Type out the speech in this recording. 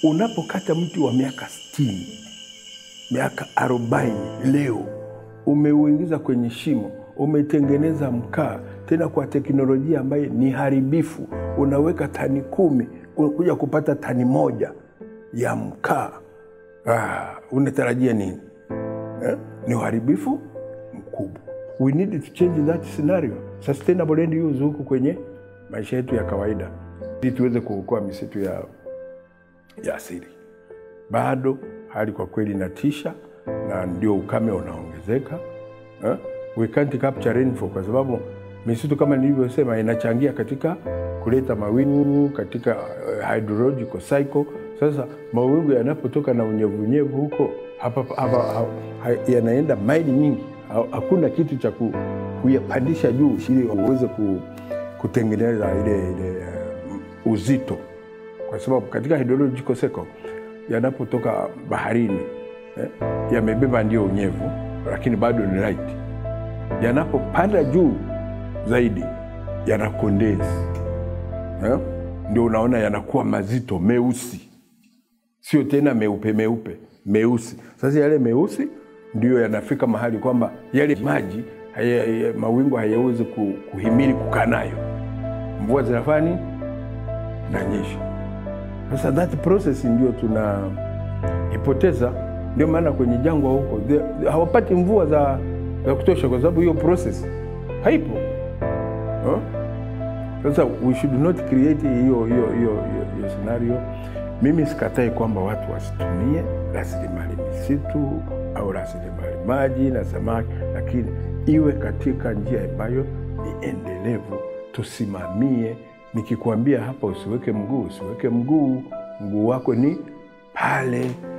unapokata mti wa miaka sitini miaka arobaini leo umeuingiza kwenye shimo, umetengeneza mkaa tena kwa teknolojia ambayo ni haribifu, unaweka tani kumi unakuja kupata tani moja ya mkaa. Ah, unatarajia nini eh? Ni uharibifu mkubwa. We need to change that scenario, sustainable land use huku kwenye maisha yetu ya kawaida, ili tuweze kuokoa misitu ya, ya asili. Bado hali kwa kweli inatisha, na ndio ukame unaongezeka eh? We can't capture rainfall kwa sababu misitu kama nilivyosema inachangia katika kuleta mawingu katika uh, hydrological cycle. Sasa mawingu yanapotoka na unyevunyevu huko hapa, hapa, hapa, yanaenda maili nyingi, hakuna kitu cha ku, kuyapandisha juu ili uweze ku, kutengeneza ile, ile uh, uzito, kwa sababu katika hydrological cycle yanapotoka baharini eh, yamebeba ndio unyevu, lakini bado ni light. Yanapopanda juu zaidi yana condense eh, ndio unaona yanakuwa mazito meusi, sio tena meupe meupe, meusi. Sasa yale meusi ndio yanafika mahali kwamba yale maji haya, haya, mawingu hayawezi kuhimili kukaa nayo, mvua zinafanya nini? Nanyesha. Sasa that process ndio tunaipoteza. Ndio maana kwenye jangwa huko hawapati mvua za, za kutosha, kwa sababu hiyo process haipo. Huh? Sasa we should not create hiyo hiyo hiyo hiyo scenario. Mimi sikatai kwamba watu wasitumie rasilimali misitu au rasilimali maji na samaki, lakini iwe katika njia ambayo ni endelevu. Tusimamie. Nikikwambia hapa usiweke mguu, usiweke mguu, mguu wako ni pale